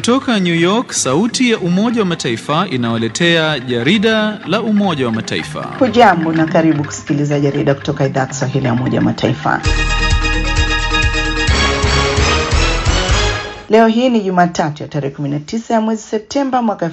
Kutoka New York, sauti ya Umoja wa Mataifa inawaletea jarida la Umoja wa Mataifa. Hujambo na karibu kusikiliza jarida kutoka idhaa ya Kiswahili ya Umoja wa Mataifa. Leo hii ni Jumatatu ya tarehe 19 ya mwezi Septemba mwaka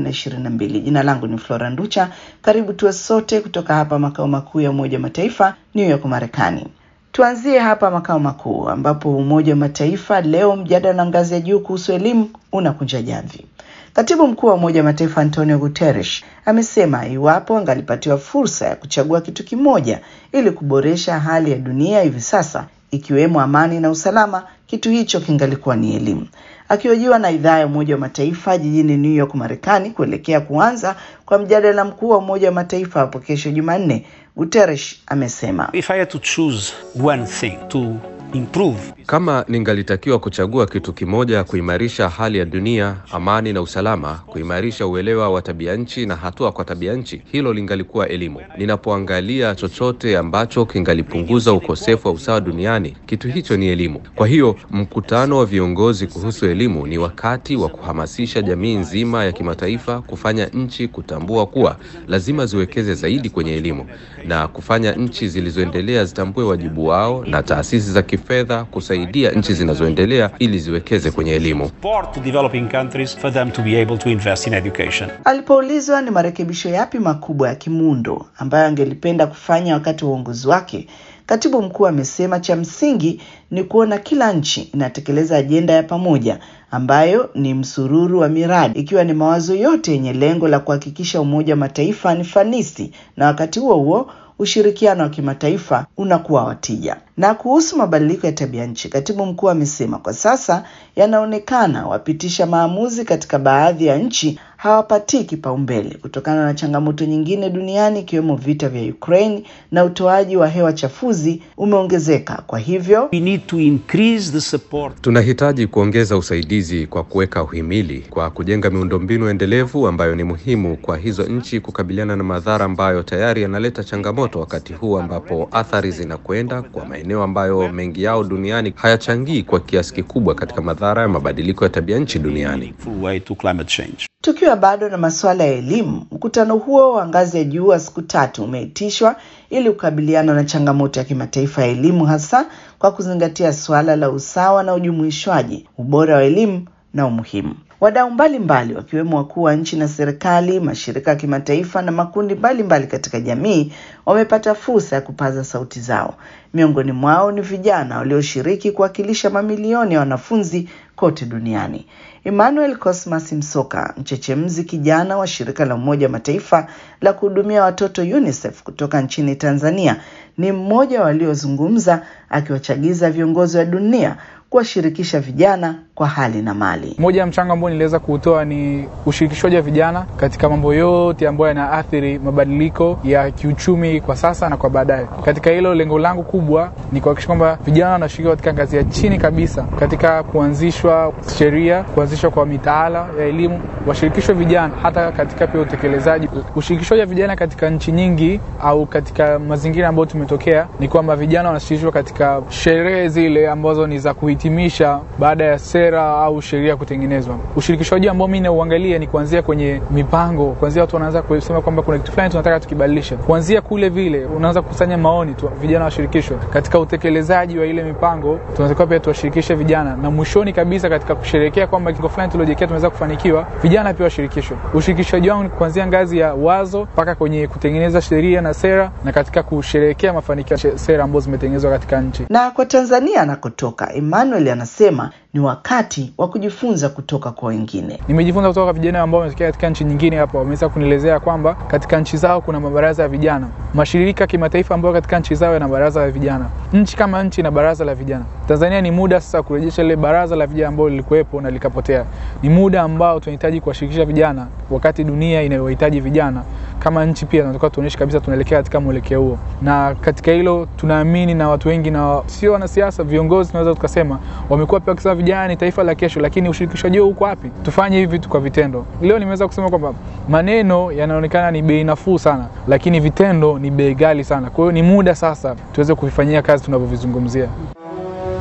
2022. Jina langu ni Flora Nducha. Karibu tuwe sote kutoka hapa makao makuu ya Umoja wa Mataifa, New York, Marekani. Tuanzie hapa makao makuu ambapo Umoja wa Mataifa leo mjadala ngazi ya juu kuhusu elimu unakunja jamvi. Katibu mkuu wa Umoja wa Mataifa Antonio Guterres amesema iwapo angalipatiwa fursa ya kuchagua kitu kimoja ili kuboresha hali ya dunia hivi sasa, ikiwemo amani na usalama, kitu hicho kingalikuwa ni elimu. Akihojiwa na idhaa ya Umoja wa Mataifa jijini New York, Marekani, kuelekea kuanza kwa mjadala mkuu wa Umoja wa Mataifa hapo kesho Jumanne, Guterres amesema If I had to choose one thing to improve Kama ningalitakiwa kuchagua kitu kimoja kuimarisha hali ya dunia, amani na usalama, kuimarisha uelewa wa tabia nchi na hatua kwa tabia nchi, hilo lingalikuwa elimu. Ninapoangalia chochote ambacho kingalipunguza ukosefu wa usawa duniani, kitu hicho ni elimu. Kwa hiyo mkutano wa viongozi kuhusu elimu ni wakati wa kuhamasisha jamii nzima ya kimataifa kufanya nchi kutambua kuwa lazima ziwekeze zaidi kwenye elimu na kufanya nchi zilizoendelea zitambue wajibu wao na taasisi za kifedha kusaidia nchi zinazoendelea ili ziwekeze kwenye elimu. support to developing countries for them to be able to invest in education. Alipoulizwa ni marekebisho yapi makubwa ya kimuundo ambayo angelipenda kufanya wakati wa uongozi wake, katibu mkuu amesema cha msingi ni kuona kila nchi inatekeleza ajenda ya pamoja ambayo ni msururu wa miradi, ikiwa ni mawazo yote yenye lengo la kuhakikisha Umoja wa Mataifa ni fanisi na wakati huo huo ushirikiano wa kimataifa unakuwa wa tija. Na kuhusu mabadiliko ya tabia nchi, katibu mkuu amesema kwa sasa yanaonekana wapitisha maamuzi katika baadhi ya nchi hawapatii kipaumbele kutokana na changamoto nyingine duniani ikiwemo vita vya Ukraine na utoaji wa hewa chafuzi umeongezeka. Kwa hivyo We need to increase the support Tunahitaji kuongeza usaidizi kwa kuweka uhimili, kwa kujenga miundombinu endelevu ambayo ni muhimu kwa hizo nchi kukabiliana na madhara ambayo tayari yanaleta changamoto wakati huu ambapo athari zinakwenda kwa maeneo ambayo mengi yao duniani hayachangii kwa kiasi kikubwa katika madhara ya mabadiliko ya tabia nchi duniani. full way to climate change. Tukiwa bado na masuala ya elimu, mkutano huo wa ngazi ya juu wa siku tatu umeitishwa ili kukabiliana na changamoto ya kimataifa ya elimu, hasa kwa kuzingatia suala la usawa na ujumuishwaji, ubora wa elimu na umuhimu. Wadau mbalimbali wakiwemo wakuu wa nchi na serikali, mashirika ya kimataifa na makundi mbalimbali mbali katika jamii wamepata fursa ya kupaza sauti zao. Miongoni mwao ni vijana walioshiriki kuwakilisha mamilioni ya wanafunzi kote duniani. Emmanuel Cosmas Msoka, mchechemzi kijana wa shirika la Umoja wa Mataifa la kuhudumia watoto UNICEF kutoka nchini Tanzania, ni mmoja waliozungumza akiwachagiza viongozi wa dunia kuwashirikisha vijana kwa hali na mali. Moja ya mchango ambao niliweza kuutoa ni ushirikishwaji wa vijana katika mambo yote ambayo yanaathiri mabadiliko ya kiuchumi kwa sasa na kwa baadaye. Katika hilo, lengo langu kubwa ni kuhakikisha kwamba vijana wanashiriki katika ngazi ya chini kabisa, katika kuanzishwa sheria, kuanzishwa kwa mitaala ya elimu, washirikishwe vijana hata katika pia utekelezaji. Ushirikishwaji wa vijana katika nchi nyingi au katika mazingira ambayo tumetokea ni kwamba vijana wanashirikishwa katika sherehe zile ambazo ni za kuhitimisha baada ya sera au sheria kutengenezwa. Ushirikishwaji ambao mimi nauangalia ni kuanzia kwenye mipango, kuanzia watu wanaanza kusema kwamba kuna kitu fulani tunataka tukibadilisha, kuanzia kule vile unaanza kukusanya maoni tu, vijana washirikishwe katika utekelezaji wa ile mipango. Tunatakiwa pia tuwashirikishe vijana, na mwishoni kabisa katika kusherehekea kwamba kitu fulani tuliojiwekea tumeweza kufanikiwa, vijana pia washirikishwe. Ushirikishwaji wangu ni kuanzia ngazi ya wazo mpaka kwenye kutengeneza sheria na sera, na katika kusherehekea mafanikio ya sera ambazo zimetengenezwa katika nchi. Na kwa Tanzania anakotoka, Emmanuel anasema ni wakati wa kujifunza kutoka kwa wengine. Nimejifunza kutoka kwa vijana ambao wametokea katika nchi nyingine hapa, wameweza kunielezea kwamba katika nchi zao kuna mabaraza ya vijana, mashirika kimataifa ambayo katika nchi zao yana baraza la vijana, nchi kama nchi na baraza la vijana. Tanzania ni muda sasa kurejesha lile baraza la vijana ambalo lilikuwepo na likapotea. Ni muda ambao tunahitaji kuwashirikisha vijana, wakati dunia inayohitaji vijana kama nchi pia tunatakiwa tuonyeshe kabisa tunaelekea katika mwelekeo huo, na katika hilo tunaamini, na watu wengi na sio wanasiasa, viongozi tunaweza tukasema wamekuwa pia wakisema vijana ni taifa la kesho, lakini ushirikishwaji huo uko wapi? Tufanye hivi vitu kwa vitendo. Leo nimeweza kusema kwamba maneno yanaonekana ni bei nafuu sana, lakini vitendo ni bei ghali sana. Kwa hiyo ni muda sasa tuweze kuvifanyia kazi tunavyovizungumzia.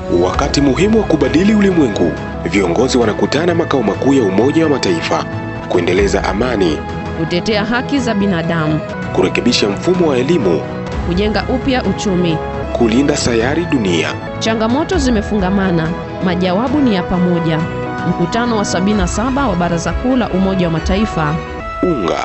Wakati muhimu wa kubadili ulimwengu, viongozi wanakutana makao makuu ya Umoja wa Mataifa kuendeleza amani, kutetea haki za binadamu, kurekebisha mfumo wa elimu, kujenga upya uchumi. kulinda sayari dunia. Changamoto zimefungamana, majawabu ni ya pamoja. Mkutano wa 77 wa Baraza Kuu la Umoja wa Mataifa. Unga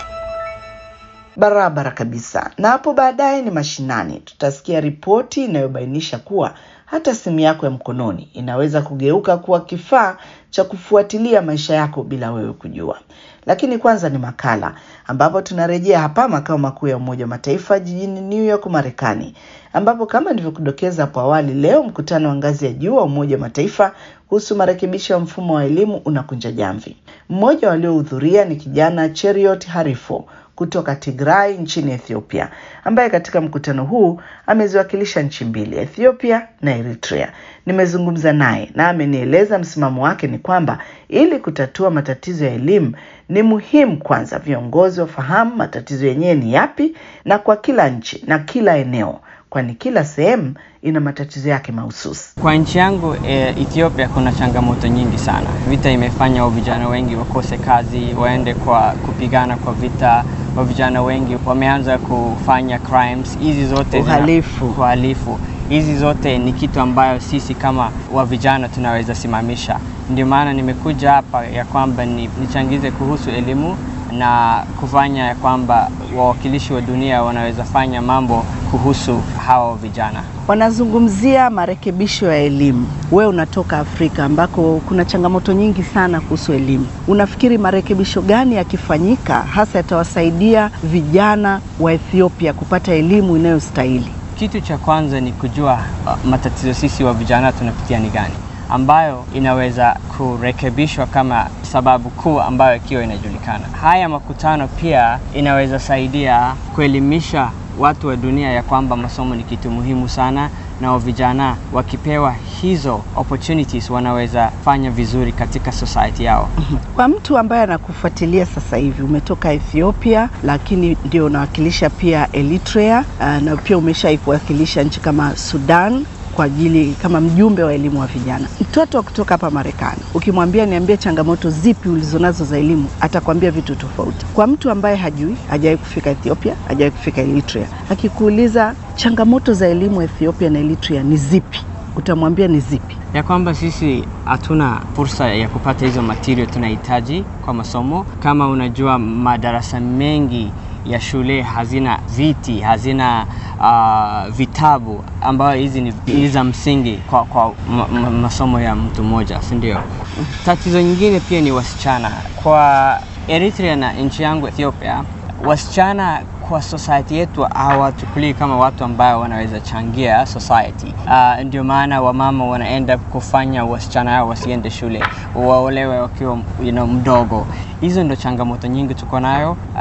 Barabara kabisa. Na hapo baadaye ni mashinani, tutasikia ripoti inayobainisha kuwa hata simu yako ya mkononi inaweza kugeuka kuwa kifaa cha kufuatilia maisha yako bila wewe kujua. Lakini kwanza ni makala ambapo tunarejea hapa makao makuu ya Umoja wa Mataifa jijini New York, Marekani, ambapo kama nilivyokudokeza hapo awali, leo mkutano wa ngazi ya juu wa Umoja wa Mataifa kuhusu marekebisho ya mfumo wa elimu unakunja jamvi. Mmoja waliohudhuria ni kijana Cheriot Harifo kutoka Tigray nchini Ethiopia, ambaye katika mkutano huu ameziwakilisha nchi mbili, Ethiopia na Eritrea. Nimezungumza naye na amenieleza msimamo wake ni kwamba ili kutatua matatizo ya elimu ni muhimu kwanza viongozi wafahamu matatizo yenyewe ni yapi, na kwa kila nchi na kila eneo, kwani kila sehemu ina matatizo yake mahususi. Kwa nchi yangu e, Ethiopia kuna changamoto nyingi sana. Vita imefanya wa vijana wengi wakose kazi, waende kwa kupigana kwa vita. Wa vijana wengi wameanza kufanya crimes hizi zote zina- Uhalifu. uhalifu. Hizi zote ni kitu ambayo sisi kama wa vijana tunaweza simamisha. Ndio maana nimekuja hapa ya kwamba ni, nichangize kuhusu elimu na kufanya ya kwamba wawakilishi wa dunia wanaweza fanya mambo kuhusu hawa vijana. Wanazungumzia marekebisho ya elimu. Wewe unatoka Afrika ambako kuna changamoto nyingi sana kuhusu elimu. Unafikiri marekebisho gani yakifanyika hasa yatawasaidia vijana wa Ethiopia kupata elimu inayostahili? Kitu cha kwanza ni kujua uh, matatizo sisi wa vijana tunapitia ni gani, ambayo inaweza kurekebishwa kama sababu kuu ambayo ikiwa inajulikana. Haya makutano pia inaweza saidia kuelimisha watu wa dunia ya kwamba masomo ni kitu muhimu sana, na wa vijana wakipewa hizo opportunities wanaweza fanya vizuri katika society yao. Kwa mtu ambaye anakufuatilia sasa hivi, umetoka Ethiopia lakini ndio unawakilisha pia Eritrea uh, na pia umeshaiwakilisha nchi kama Sudan kwa ajili kama mjumbe wa elimu wa vijana. Mtoto wa kutoka hapa Marekani, ukimwambia niambie changamoto zipi ulizonazo za elimu, atakwambia vitu tofauti. Kwa mtu ambaye hajui, hajawahi kufika Ethiopia, hajawahi kufika Eritrea, akikuuliza changamoto za elimu Ethiopia na Eritrea ni zipi, utamwambia ni zipi? ya kwamba sisi hatuna fursa ya kupata hizo material tunahitaji kwa masomo. Kama unajua, madarasa mengi ya shule hazina viti, hazina uh, vitabu ambayo hizi ni, ni za msingi kwa, kwa ma, ma, masomo ya mtu mmoja, si ndio? Tatizo nyingine pia ni wasichana. Kwa Eritrea na nchi yangu Ethiopia, wasichana kwa society yetu hawachukulii kama watu ambao wanaweza changia society. Uh, ndio maana wamama wanaenda kufanya wasichana hao wasiende shule, waolewe wakiwa you know, mdogo. Hizo ndo changamoto nyingi tuko nayo uh,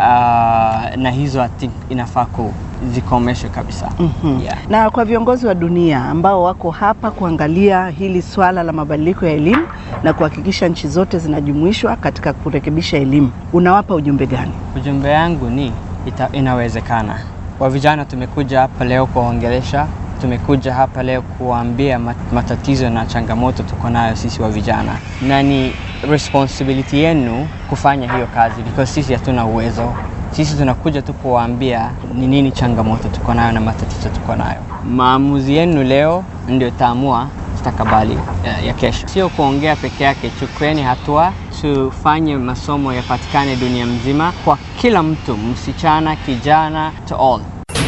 na hizo I think inafaa kuzikomeshwe kabisa. Mhm. Yeah. Na kwa viongozi wa dunia ambao wako hapa kuangalia hili swala la mabadiliko ya elimu na kuhakikisha nchi zote zinajumuishwa katika kurekebisha elimu, unawapa ujumbe gani? Ujumbe yangu ni ita, inawezekana. Wa vijana tumekuja hapa leo kuwaongelesha, tumekuja hapa leo kuwaambia mat- matatizo na changamoto tuko nayo sisi wa vijana, na ni responsibility yenu kufanya hiyo kazi because sisi hatuna uwezo. Sisi tunakuja tu kuwaambia ni nini changamoto tuko nayo na matatizo tuko nayo. Maamuzi yenu leo ndio itaamua mustakabali ya, ya kesho. Sio kuongea peke yake, chukueni hatua, tufanye masomo yapatikane dunia mzima kwa kila mtu, msichana, kijana, to all.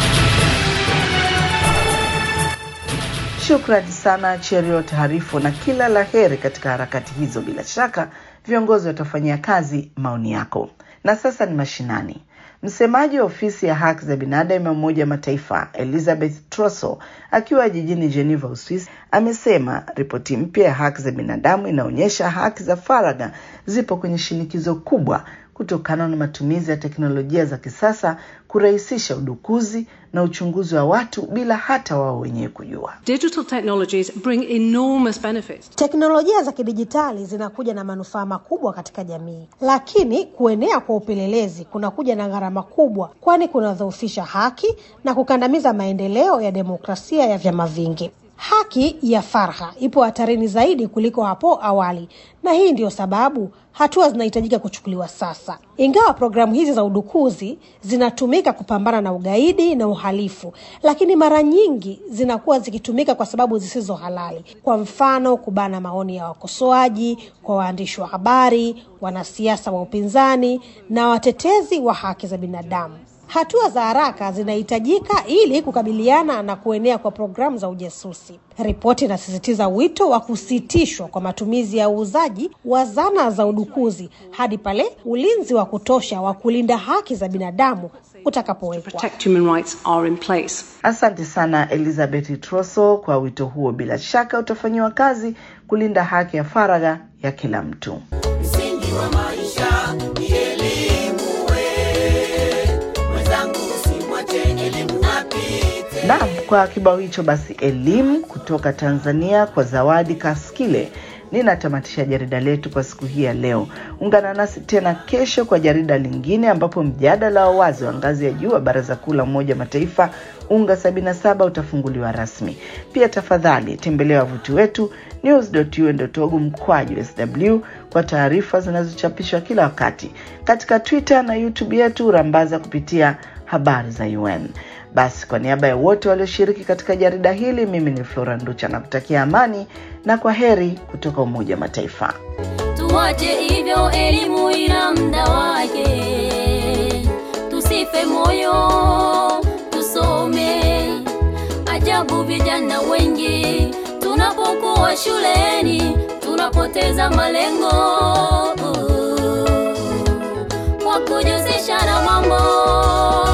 Shukrani sana Cheriot Harifu na kila la heri katika harakati hizo. Bila shaka viongozi watafanyia kazi maoni yako. Na sasa ni mashinani. Msemaji wa ofisi ya haki za binadamu ya Umoja wa Mataifa Elizabeth Trosso akiwa jijini Geneva, Uswisi, amesema ripoti mpya ya haki za binadamu inaonyesha haki za faragha zipo kwenye shinikizo kubwa kutokana na matumizi ya teknolojia za kisasa kurahisisha udukuzi na uchunguzi wa watu bila hata wao wenyewe kujua. Digital technologies bring enormous benefits. Teknolojia za kidijitali zinakuja na manufaa makubwa katika jamii, lakini kuenea kwa upelelezi kunakuja na gharama kubwa, kwani kunadhoofisha haki na kukandamiza maendeleo ya demokrasia ya vyama vingi. Haki ya faragha ipo hatarini zaidi kuliko hapo awali, na hii ndiyo sababu hatua zinahitajika kuchukuliwa sasa. Ingawa programu hizi za udukuzi zinatumika kupambana na ugaidi na uhalifu, lakini mara nyingi zinakuwa zikitumika kwa sababu zisizo halali. Kwa mfano, kubana maoni ya wakosoaji kwa waandishi wa habari, wanasiasa wa upinzani na watetezi wa haki za binadamu. Hatua za haraka zinahitajika ili kukabiliana na kuenea kwa programu za ujasusi. Ripoti inasisitiza wito wa kusitishwa kwa matumizi ya uuzaji wa zana za udukuzi hadi pale ulinzi wa kutosha wa kulinda haki za binadamu utakapowekwa. Protect human rights are in place. Asante sana Elizabeth Troso kwa wito huo. Bila shaka utafanyiwa kazi kulinda haki ya faragha ya kila mtu. Msingi wa maisha ni elimu, we mwenzangu, usimwache elimu apite. Naam, kwa kibao hicho basi, elimu kutoka Tanzania kwa Zawadi Kaskile ninatamatisha jarida letu kwa siku hii ya leo. Ungana nasi tena kesho kwa jarida lingine, ambapo mjadala wa wazi wa ngazi ya juu wa Baraza Kuu la Umoja wa Mataifa UNGA 77 utafunguliwa rasmi. Pia tafadhali tembelea wavuti wetu news.un.org mkwaju sw kwa taarifa zinazochapishwa kila wakati katika Twitter na YouTube yetu rambaza kupitia habari za UN. Basi kwa niaba ya wote walioshiriki katika jarida hili, mimi ni Flora Nducha na kutakia amani na kwa heri kutoka Umoja wa Mataifa. Tuache hivyo, elimu ina muda wake, tusife moyo, tusome. Ajabu, vijana wengi tunapokuwa shuleni tunapoteza malengo kwa kujihusisha na mambo